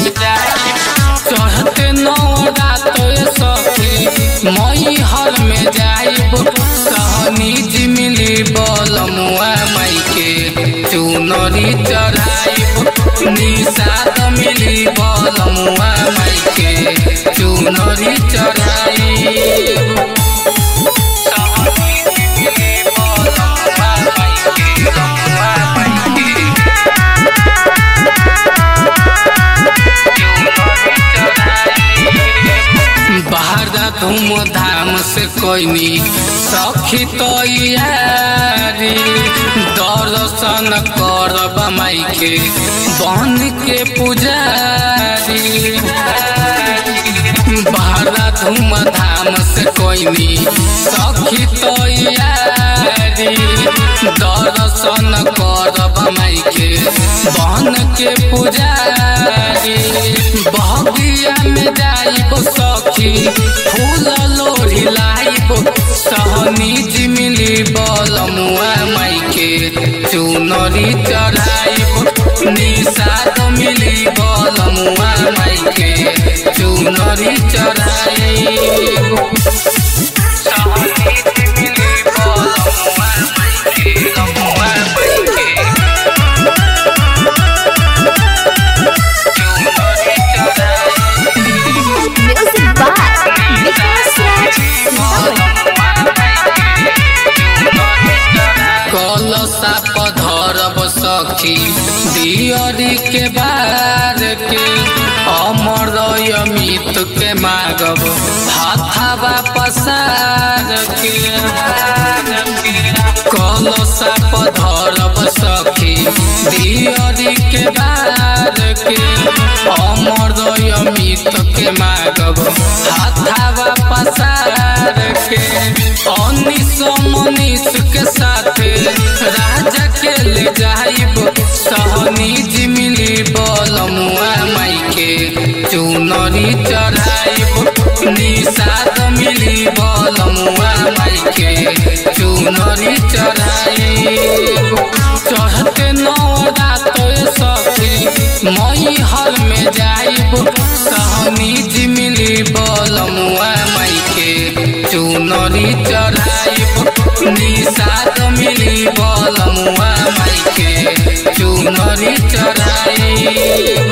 चढ़ते नवरात सखी मई हर में जाइब सहनी जिमिली बलमुआ माई के चुनरी चढ़ाइब निषाद मिली बलमुआ माई के चुनरी चढ़ाइब सहनी जिमिली बलमुआ माई के बलमुआ माई के बाहर धूमधाम से कोई सखी तैयारी दर्शन करब माई के बन के पुजारी बाहर धूमधाम से कोई सखी तैयारी दर्शन करब माई के बन के पुजारी बगिया में जाइब सखी फूल लोढ़ी लाइब सहनी जिमिली बलमुआ माई के चुनरी चढ़ाइब निषाद मिली बलमुआ माई के चुनरी चढ़ाइब सहनी जिमिली बलमुआ माई के बलमुआ माई के Music by Vikas Raj कलसा पधरब सखी दियरी के बार के अमर अमित के मागब हाथावा पसार के कलसा पधरब सखी दियरी के बार के अमर अमित के मागब हाथावा पसार के अनिस मनीष के साथ राजा के ले जाइब सहनी जिमिली बलमुआ माई के चुनरी चढ़ाइब निषाद मिली बलमुआ माई के चुनरी चढ़ाइब चढ़ते नवरात सखी मई हर में जाइब सहनी जिमिली बलमुआ माई के चुनरी चढ़ाइब निषाद मिली बलमुआ माई के चुनरी चढ़ाइब